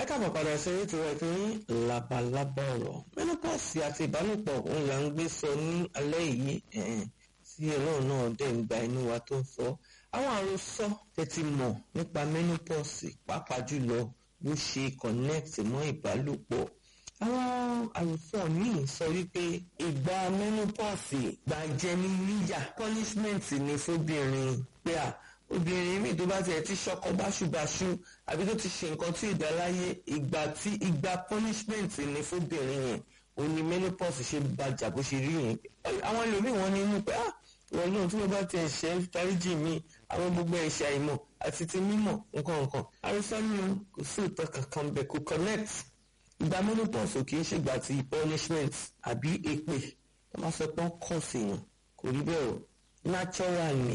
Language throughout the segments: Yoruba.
káàbọ̀ padà sí ètò ètò yín labalábá ọ̀rọ̀ menopause àti ìbálòpọ̀ òun là ń gbé sọ ní alẹ́ yìí tí ọlọ́run náà dẹ̀ ń gba inú wa tó ń sọ àwọn àròsọ tẹ́tí mọ̀ nípa menopause pàápàá jùlọ bó ṣe connect mọ́ ìbálòpọ̀ àwọn àròsọ míì sọ wípé ìgbà menopause gba jẹni níyà punishment ni fóbìnrin pé à obìnrin míì tó bá tiẹ̀ ti ṣọkọ báṣubàṣu àbí tó ti ṣe nǹkan tí ìdáláyé ìgbà tí ìgbà punishment ni fóbìnrin yẹn òun ni menopause ṣe bàjà bó ṣe rí yẹn àwọn ẹlòmíì wọn ní inú pé ah wọn náà tí wọn bá tiẹ̀ ṣe dáríjì mi àwọn gbogbo ẹ̀ṣẹ̀ àìmọ̀ àti ti mímọ̀ nǹkan nǹkan àrùsọ nínú kò sí ìtàn kankan bẹ̀ kò connect ìgbà menopause ò kì í ṣègbà ti punishment àbí èpè wọn máa sọ pé wọn kọ̀ sí yàn kò rí bẹ́ẹ̀ o natural ni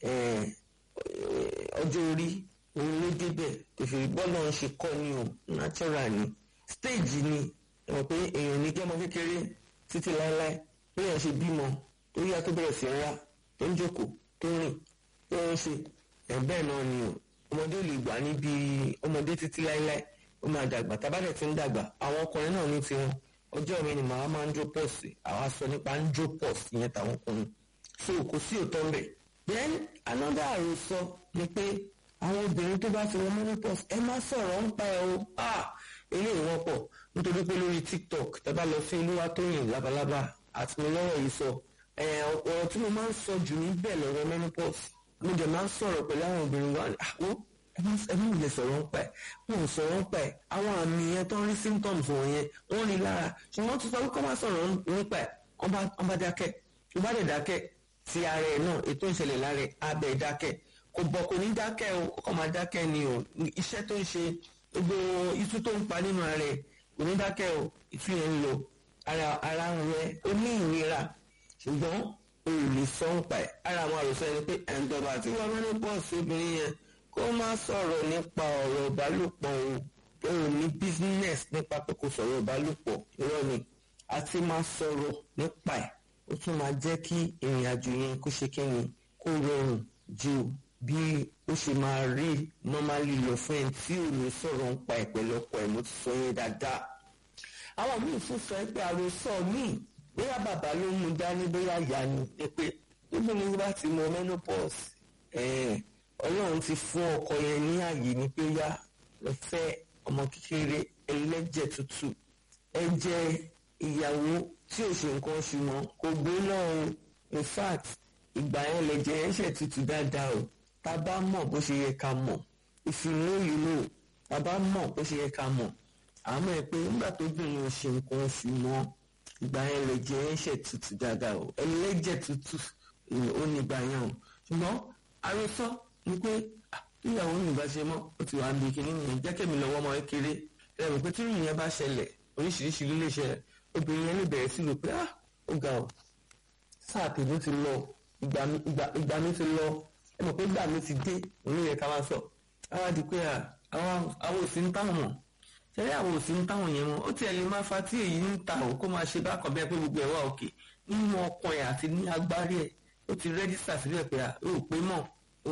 ọjọ́ orí òun ló débẹ̀ òfin bọ́ọ̀lù ń ṣe kọ́ ni o natural ni stage ni ẹ mọ̀ pé èèyàn ní kí ọmọ kékeré títí láéláé bí èèyàn ṣe bímọ tó yá tó bẹ̀rẹ̀ sí ń wá tó ń jókòó tó ń rìn tó ń ṣe ẹ̀ bẹ́ẹ̀ náà ni o ọmọdé ò lè gbà níbi ọmọdé títí láéláé ó máa dàgbà tábàdẹ̀ ti ń dàgbà àwọn ọkùnrin náà ní tiwọn ọjọ́ mi ni màá máa ń jó pọ̀ sí àwa sọ nípa ń jó pọ̀ sí ìyẹn táwọn ọkùnrin so kò sí òótọ́ ń bẹ̀ then another àròsọ ni pé àwọn obìnrin tó bá ti wọ menopause ẹ má sọ̀rọ̀ ń pa ẹ̀ o ah eléyìí wọ́pọ̀ nítorí pé lórí tiktok tẹ́bá lọ sí olúwatóyìn labalábá àti mi lọ́rọ̀ yìí sọ ọ̀rọ̀ tí mo máa ń sọ jù níbẹ̀ lọ́rọ̀ menopause mo dẹ̀ máa ń sọ̀rọ̀ pẹ̀lú àwọn obìnrin wa àwọn ẹ má lè sọ̀rọ̀ ń pa ẹ̀ wọn ò sọ̀rọ̀ ń pa ẹ̀ àwọn àmì yẹn tó ń rí symptoms wọ̀nyẹn wọ́n rí lára ṣùgbọ́n tó sọ wípé wọ́n sọ̀rọ̀ nípa ẹ̀ wọ́n bá dákẹ́ wọ́n bá dẹ̀ dákẹ́ ti ara ẹ̀ náà ètò ìṣẹ̀lẹ̀ lára ẹ̀ abẹ́ dákẹ́ kò bọ̀ kò ní dákẹ́ o kò máa dákẹ́ ni o iṣẹ́ tó ń ṣe gbogbo itú tó ń pa nínú ara ẹ̀ kò ní dákẹ́ o itú yẹn ń lọ ara ara ń rẹ ó ní ìnira ṣùgbọ́n o ò lè sọ ń pa ẹ̀ ara àwọn àròsọ ẹni pé ẹ̀ńdọ́bà tí wọ́n mẹ́rin pọ̀ sí obìnrin yẹn kó má sọ̀rọ̀ nípa ọ̀rọ̀ ìbálòpọ̀ o o ò ní business nípa pé kò sọ̀rọ̀ ìbálòpọ̀ irọ́ ni àti máa sọ̀rọ̀ nípa ẹ̀ ó tún máa jẹ́ kí ìrìn àjò yẹn kó ṣe kí ni kó rọrùn ju bí ó ṣe máa rí normally lọ fún ẹ tí ò ní sọ̀rọ̀ ń pa ìpẹ̀lọpọ̀ ẹ̀ mo ti sọ yẹn dáadáa. àwọn míì tún sọ pé àròsọ míì bóyá bàbá ló mú dání bóyá ìyá ni ẹ pé níbi ní bá ti mọ menopause ọlọ́run ti fún ọkọ yẹn ní àyè ní pé yá lọ fẹ́ ọmọ kékeré ẹlẹ́jẹ̀ tútù ẹ̀jẹ̀ ìyàwó tí ò ṣe nǹkan oṣù mọ́ kò gbé náà o in fact ìgbà yẹn lè jẹ ẹ̀ṣẹ̀ tútù dáadáa o tá a bá mọ̀ bó ṣe yẹ ká mọ̀ if you know you know tá a bá mọ̀ bó ṣe yẹ ká mọ̀ àmọ́ ẹ pé nígbà tó bìnrin ò ṣe nǹkan oṣù mọ́ ìgbà yẹn lè jẹ ẹ̀ṣẹ̀ tútù dáadáa o ẹlẹ́jẹ̀ tútù ó ní ìgbà yẹn o ṣùgbọ́n àròsọ ni pé ìyàwó mi bá ṣe mọ́ ó ti wà ń bi kíní nìyẹn jẹ́ kẹ́mi lọ́wọ́ ọmọ kékeré ẹ̀rọ pé tí ìyẹn bá ṣẹlẹ̀ oríṣiríṣi lílé ṣẹlẹ̀ obìnrin yẹn lè bẹ̀rẹ̀ sí rò pé ah ó ga ọ sáà tèmi ti lọ ìgbà mi ti lọ ẹ mọ̀ pé ìgbà mi ti dé òun yẹ ká máa sọ àwa di pé àwọn òsì ń táwọn mọ̀ ṣẹlẹ̀ àwọn òsì ń táwọn yẹn mọ̀ ó tiẹ̀ lè máa fa tí èyí ń ta ò kó máa ṣe bákan bẹ́ẹ̀ pé gbogbo ẹ̀ wà òkè nínú ọkàn ẹ̀ àti ní agbárí ẹ̀ ó ti rẹ́dísà síbẹ̀ pé ó pé mọ̀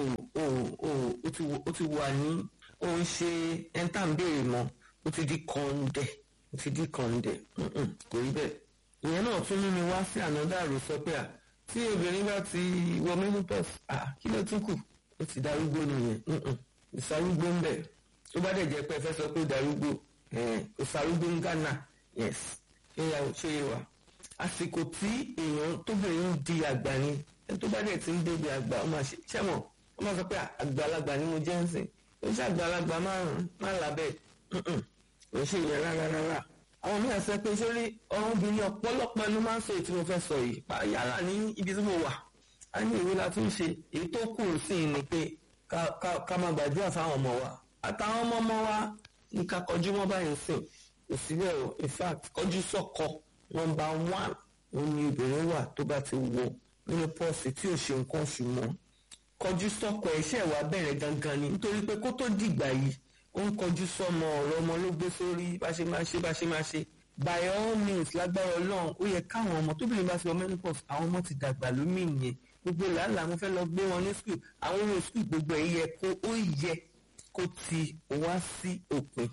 ó ti wà ní ó ń ṣe ẹ̀ńtà ń béèrè mọ́ ó ti di kọ́ńdẹ̀ ó ti di kọ́ńdẹ̀ kò rí bẹ́ẹ̀ ìyẹn náà tún mú mi wá sí ànádà rò sọ pé à tí obìnrin bá ti wọ menopause à kí ló tún kù ó ti darúgbó nìyẹn ìsarúgbó ń bẹ̀ tó bá dẹ̀ jẹ́ pé ẹ fẹ́ sọ pé darúgbó ìsarúgbó ń Ghana yes ṣé ya ṣé yé wa àsìkò tí èèyàn tóbìnrin ń di àgbà ni ẹni tó bá dẹ̀ ti ń débi àgbà ó máa ṣe ṣẹ́mọ̀ ó máa sọ pé àgbàlagbà ni mo jẹ́ ń sìn ó ṣe àgbàlagbà márùn-ún má làbẹ́ ò ṣe ìyẹn rárá rárá àwọn mìíràn sọ pé sórí ọmọbìnrin ọ̀pọ̀lọpọ̀ ẹnu máa ń sọ èyí tí mo fẹ́ sọ yìí yálà ní ibi tí mo wà á ní ìwé la tún ṣe èyí tó kù sí i ni pé ká máa gbàdúrà fáwọn ọmọ wa àtàwọn ọmọ ọmọ wa ní ká kọjú mọ́ báyìí sìn kò síbẹ̀ o in fact kọjú sọ́kọ nọ́mbà one òun ni obìnrin wà tó bá ti wọ nínú pọ́ọ̀sì tí ò ṣe nǹkan oṣù mọ́ kọjú sọ́kọ iṣẹ́ wa bẹ̀rẹ̀ gangan ni nítorí pé kó tó dìgbà yìí ó ń kọjú sọmọ ọ̀rọ̀ ọmọ ló gbé sórí bá ṣe máa ṣe bá ṣe máa ṣe by all means lágbára ọlọ́run ó yẹ káwọn ọmọ tóbìnrin bá ti wọ menopause àwọn ọmọ ti dàgbà lómi yẹn gbogbo làálàá mo fẹ́ lọ gbé wọn ní school àwọn ohun school gbogbo ẹ̀ yẹ kó ó yẹ kó ti wá sí òpin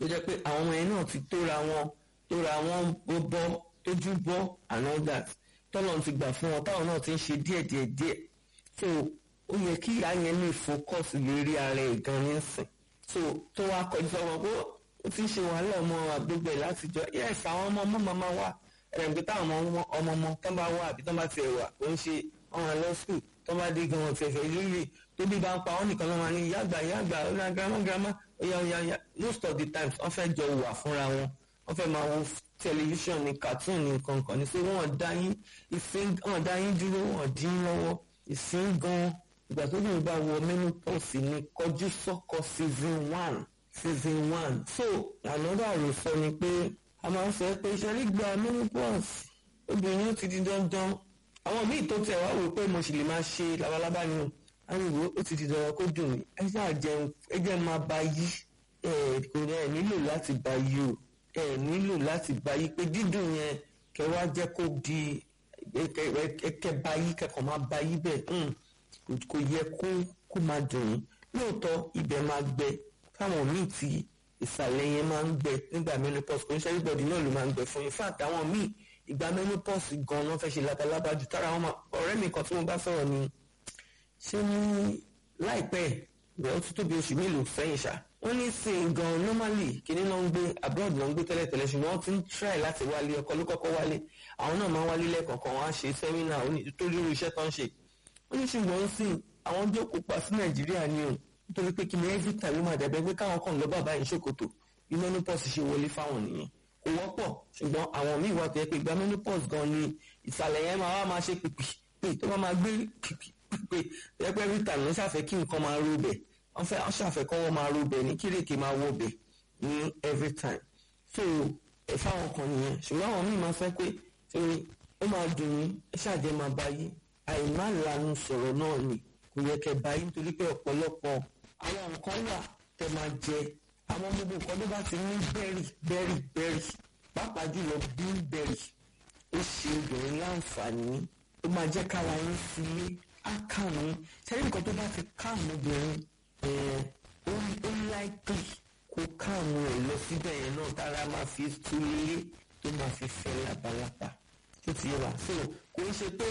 tó jẹ́ pé àwọn ọmọ yẹn náà ti tóra wọn tóra wọn bọ́ tójú bọ́ and all that tọ́lọ̀ ti gbà fún wọn táwọn náà ti ń ṣe díẹ̀ díẹ̀ díẹ̀ so ó yẹ kí ìyá yẹn lè focus lórí ara ẹ̀ gan nísìn so tó wá kọjú sọ́wọ́ pé ó ti ń ṣe wàhálà ọmọ àgbègbè látijọ́ yes àwọn ọmọ ọmọ màmá wà ẹ̀rẹ̀ǹgbẹ́ táwọn ọmọ ọmọ ọmọ tán bá wà àbí tán bá tiẹ̀ wà ó ń ṣe ọmọ lọ school tán bá dé gan ọ̀fẹ̀fẹ̀ lórí tó bí bá ń pa ọ́ nìkan ló máa ní ìyá àgbà ìyá àgbà ó ní grandma grandma oya oya oya most of the times wọ́n fẹ́ jọ wà fúnra wọn wọ́n fẹ́ máa wo tẹlifíṣàn ní cartoon ní kankan ní so wọ́n dá yín ìsín wọ́n dá yín dúró wọ́n dín lọ́wọ́ ìsín gan ìgbà tó bí bá wọ menopause ní kọjú sọ́kọ season one season one so another àròsọ ni pé a máa ń sọ pé iṣẹ́ nígbà menopause obìnrin ó ti di dandan àwọn míì tó tẹ̀ wá wò pé mo sì lè máa ṣe labalábá ni o àwọn ìwé ó ti di dandan kó dùn mí ẹ ṣáà jẹun ẹ jẹ́ máa bá yí ẹ kò ní ẹ nílò láti bá yí o ẹ nílò láti bá yí pé dídùn yẹn kẹ wá jẹ́ kó di kẹ bá yí kẹkọọ máa bá yí bẹ́ẹ̀ kò yẹ kó kó máa dùn yín lóòótọ́ ibẹ̀ máa gbẹ káwọn míì tí ìsàlẹ̀ yẹn máa ń gbẹ nígbà menopause kò ń ṣe everybody náà ló máa ń gbẹ fún in fact àwọn míì ìgbà menopause gan ló fẹ́ ṣe labalábá ju tára wọn ọ̀rẹ́ mi kan tí mo bá sọ̀rọ̀ ni ṣé ní láìpẹ́ ìwé ó tún tóbi oṣù mélòó sẹ́yìn ṣá wọ́n ní sìn gan normally kíní náà ń gbé abroad náà ń gbé tẹ́lẹ̀tẹ́lẹ̀ ṣùgbọ́n wọ́n ti ń try láti wálé ọkọ ló kọ́kọ́ wálé àwọn náà máa ń wálé lẹ́ẹ̀kọ̀ọ̀kan wọ́n á ṣe sẹ́mínà tó lórí iṣẹ́ tó ń ṣe wọ́n ní ṣùgbọ́n sìn àwọn jókòó pa sí nàìjíríà ni o nítorí pé kíni every time ló máa dàbẹ́ pé káwọn kàn lọ bàbá yìí ṣòkòtò bí menopause ṣe wọlé fáwọn nìyẹn kò wọ́pọ̀ ṣùgbọ́n àwọn míì wà tó yẹ pé ìgbà menopause gan ni ìsàlẹ̀ yẹn máa wá máa ṣe pìpì pé tó bá máa gbé pìpì pé ẹgbẹ́ rita ló ṣàfẹ́ kí nǹkan máa ro bẹ̀ wọ́n fẹ́ wọ́n ṣàfẹ́ kọ́ wọ́n máa ro bẹ̀ ní kírèké máa wọ bẹ̀ ní every time so ẹ fáwọn kan nìyẹn ṣùgbọ́n àwọn míì máa fẹ́ pé ṣe ó máa dùn yín ẹ ṣàjẹ́ máa bá yí àìmá lanu sọ̀rọ̀ náà ni kò yẹ kẹ́ bá yí nítorí pé ọ̀pọ̀lọpọ̀ àwọn nǹkan wà tẹ́ máa jẹ àwọn gbogbo nǹkan tó bá ti ní bẹ́rì bẹ́rì bẹ́rì pàápàá jùlọ bíńbẹ́rì ó ṣe obìnrin láǹfààní ó máa jẹ́ kára yín sílé á kàwọn sẹ́yìn nǹkan tó bá ti káwọn obìnrin ó láìpẹ́ kó káwọn ẹ̀ lọ síbẹ̀ yẹn náà tára máa fi túlé tó máa fi fẹ́ labalábá tó ti yẹ wá so kò ń ṣe pé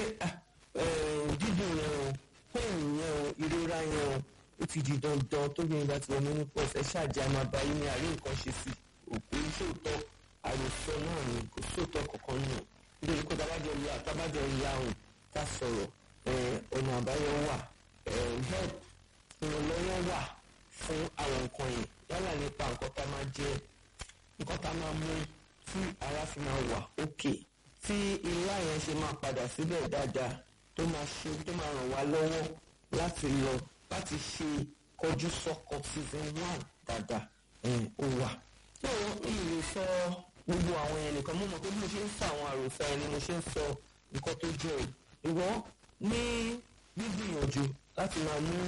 dídùn yẹn o pain yẹn o ìrora yẹn o ó ti di dandan tó bí nígbà tí wọn mú ní pọ̀ ṣẹ́ ṣáàjì àmàbáyé ní àárín nǹkan ṣe sí òkú sóòótọ́ àròsọ náà ni kò sóòótọ́ kankan nù nítorí pé tábàjọ ya tábàjọ ya òun ká sọ̀rọ̀ ọ̀nà àbáyọ wà help ìrànlọ́wọ́ wà fún àwọn nǹkan yẹn yálà nípa nǹkan tá máa jẹ nǹkan tá máa mú tí ara fi máa wà òkè tí ilá yẹn ṣe máa padà síbẹ̀ dáadáa tó máa ṣe tó máa ràn wá lọ́wọ́ láti lọ láti ṣe kọjú sọ́kọ season one dáadáa ó wà. yóò ìlú sọ gbogbo àwọn yẹn nìkan mú mọ̀ pé bí mo ṣe ń sọ àwọn àròsọ ẹni mo ṣe ń sọ nǹkan tó jẹ́ o. ìwọ ní gbígbìyànjú láti máa mú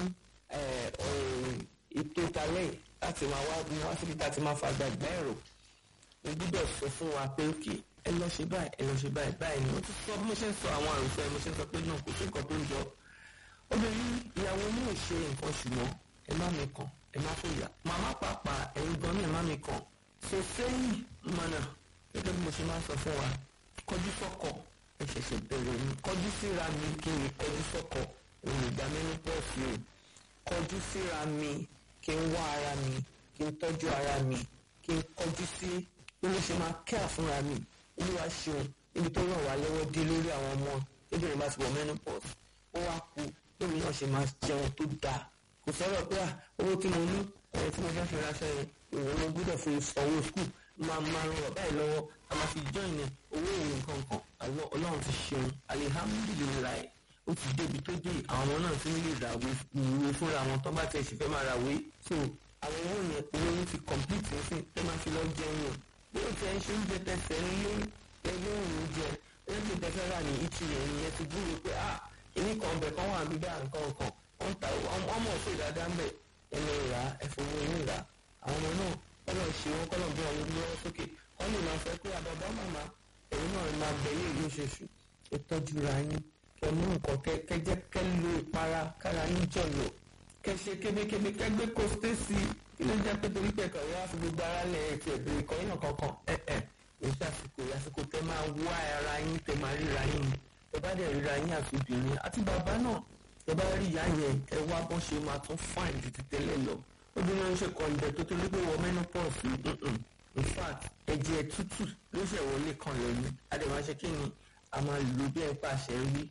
ètò ìtàlẹ̀ láti máa wá ní wá síbi tá a ti máa fagbá ìgbà ẹ̀rọ. mo gbúdọ̀ sọ fún wa pé òkè ẹ lọ ṣe báyìí ẹ lọ ṣe báyìí báyìí ni mo ti sọ bí mo ṣe ń sọ àwọn àròsọ ẹ mo ṣe ń sọ pé náà kò sí nǹkan tó ń jọ obìnrin ìyàwó ní ìṣe nǹkan ṣùgbọ́n ẹ má mi kàn ẹ má fòyà màmá pàápàá ẹ̀yin gan ní ẹ má mi kàn ṣe sẹ́yìn mọ̀nà gẹ́gẹ́ bí mo ṣe máa ń sọ fún wa kọjú sọ́kọ ẹ ṣẹ̀ṣẹ̀ bẹ̀rẹ̀ mi kọjú síra mi kí n kọjú sọ́kọ òun ìgbà mẹ́nu pọ̀ sí o kọjú síra mi kí n wá ara mi kí n tọ́jú ara mi kí n kọjú sí bí mo ṣe máa kẹ́ àfúnra mi olúwa ṣeun níbi tó ràn wá lọ́wọ́ dé lórí àwọn ọmọ lóbìnrin bá ti wọ menopause ó wá kú lórí náà ṣe máa jẹun tó dáa kò sọ̀rọ̀ pé owó tí mo ní ẹ̀ tí mo fẹ́ fi ránṣẹ́ yẹn ìwọ̀n mo gbọ́dọ̀ fi sanwó skul máa máa ràn ọ̀bá yìí lọ́wọ́ a máa fi join ẹ̀ owó ìwé nǹkan kan àwọn ọlọ́run ti ṣeun alihamudulilayi ó ti débi tó dé àwọn ọmọ náà ti ń lè ràwé ìwé fúnra wọn tó bá tẹ̀ sí fẹ́ máa ràwé so àwọn owó yẹn owó yẹn ti complete sí ẹ máa fi lọ jẹun o bí o ti ẹ ṣe ń jẹ tẹsẹ̀ nílé ẹgbẹ́ òun jẹ ẹgbẹ́ tẹsẹ̀ rà ní ìtì yẹn ni ẹ ti gbúrò pé ah èmi kan bẹ̀ kán wà bíbá nǹkan kan wọ́n ta ọmọ òfin dáadáa ń bẹ̀ ẹnu ìrà ẹ̀fọwọ́ inú ìrà àwọn ọmọ náà kọ́lọ̀ ṣe wọn kọ́lọ̀ bí wọn lọ́wọ́ sókè wọ́n lè máa fẹ́ pé àbàbá màmá ẹ̀yin náà máa bẹ̀yẹ̀ ìlú ṣoṣù ẹ tọ́jú ra yín kẹ mú nǹkan kẹ kẹjẹ kẹ lo ìpara kára yín jọ̀lọ̀ kẹ ṣe kébékébé kẹ gbé kóstéèsì kí ló jẹ́ pé torí pé ẹ̀kọ́ yẹn wá sí gbogbo ara lẹ̀ ẹ̀ tí ẹ̀ bèrè kọ́ yín kankan ẹ̀ ẹ̀ èyí àsìkò àsìkò tẹ máa wá ara yín tẹ máa ríra yín ẹ bá dẹ̀ ríra yín àti obìnrin àti bàbá náà ẹ bá rí ìyá yẹn ẹ wá bọ́n ṣe máa tún fáìn ju ti tẹ́lẹ̀ lọ obìnrin ń ṣe kọ̀ǹdẹ̀ tó torí pé wọ menopause in fact ẹ̀jẹ̀ tútù ló ṣe wọlé kan lẹ́nu adèmáṣe kí ni a máa lò bí ẹ̀ pàṣẹ rí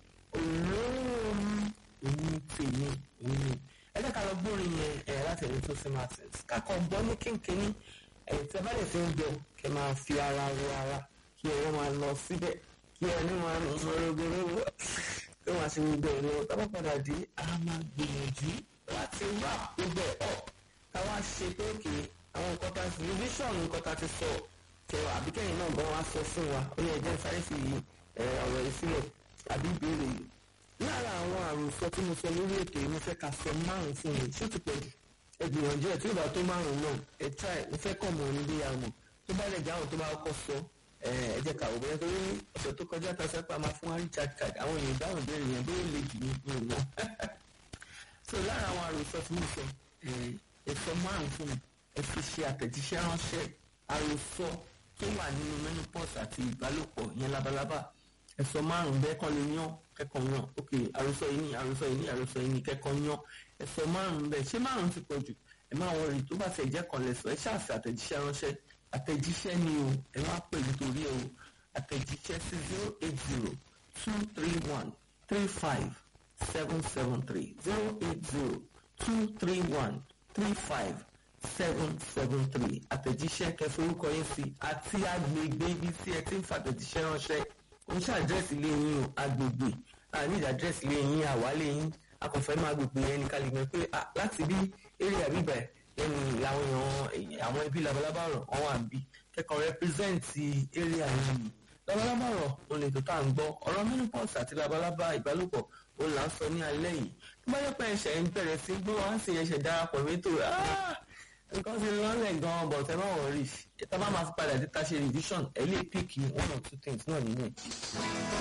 olóòórùn èyí tèmi èyí ẹ jẹ́ ká lọ gbórin yẹn ẹ̀ láti ẹ̀rí tó sí martins kákọ̀ gbọ́ ní kínkínní ẹ̀ tí a bá lè fi ń jọ kẹ́ máa fi ara ro ara kí ẹ̀rọ máa lọ síbẹ̀ kí ẹni máa nù mọ́rọ́gbọ́rọ́gbọ́ kí wọ́n á ṣe gbogbo ẹ̀ lọ tá bá padà dé a máa gbìyànjú láti wá gbogbo ẹ̀ ọ̀ káwá ṣe pé òkè àwọn nǹkan tá a sì vision nǹkan tá a ti sọ kẹwà àbíkẹ́yìn náà gan wá sọ fún wa ó yẹ jẹ́ sáré fi ọ̀rọ̀ yìí sílẹ̀ àbí ìbéèrè yìí lára àwọn àròsọ tí mo sọ lórí ètò yìí mo fẹ́ ká sọ márùn fún mi ṣé ó ti pọ̀ jù ẹ gbìyànjú ẹ tí ó bá tó márùn náà ẹ try mo fẹ́ kọ̀ mọ́ ní bí a mọ̀ tó bá lè jẹ́ àwọn tó bá kọ́ sọ ẹ jẹ́ ká òbí torí ọ̀sẹ̀ tó kọjá ta sẹ́pà máa fún wa richard card àwọn èèyàn dáhùn béèrè yẹn bóyá lè jù ní ìpín wọn. so lára àwọn àròsọ tí mo sọ ẹ sọ márùn fún mi ẹ fi ṣe àtẹ̀jíṣẹ́ ránṣẹ́ àròsọ tó wà nínú menopause àti ìbálòpọ̀ yẹn labalábá ẹ sọ márùn bẹ́ẹ̀ kàn lè yán kẹ́kọ̀ọ́ yán ok àròsọ yìí ní àròsọ yìí ní àròsọ yìí ní kẹ́kọ̀ọ́ yán ẹ sọ márùn bẹ́ẹ̀ ṣé márùn ti pọ̀ jù ẹ máa wọ rí tó bá ti ẹ̀jẹ̀ kan lẹ̀sọ̀ ẹ ṣáàṣì àtẹ̀jíṣẹ́ ránṣẹ́ àtẹ̀jíṣẹ́ ni o ẹ wá pè nítorí o àtẹ̀jíṣẹ́ sí zero eight zero two three one three five seven seven three zero eight zero two three one three five seven seven three àtẹ̀jíṣẹ́ kẹforúkọ yín sí àti agbègbè ibi tí ẹ ti ń fàtẹ̀jíṣẹ́ ránṣẹ́ ó ṣe àdírẹ́sì ilé yín o agbègbè àníjà àdírẹ́sì ilé yín àwálé yín akọ̀fẹ́ máa gbègbè yẹn ní kálí mọ̀ pé láti bí eré àbíbà ẹni làwọn èèyàn àwọn ibi labalábá rọ̀ wọ́n wà bí kẹ́kọ̀ọ́ rẹ́pírẹ́sẹ̀ǹtì eré àyàn mi labalábá rọ̀ òun lè tó tá à ń gbọ́ ọ̀rọ̀ menopause àti labalábá ìbálòpọ̀ òun là ń sọ ní alẹ́ yìí tó bá yẹ pé ẹ̀ṣẹ̀ ń bẹ̀rẹ̀ sí gbọ́ wọn sì ẹ̀ṣẹ̀ darapọ̀ mẹ́tò nǹkan ti lọ́lẹ̀ gan-an but ẹ má wọrí tá a bá máa fi padà dé tá a ṣe revision ẹ lè pick one or two things náà nínú ẹ̀.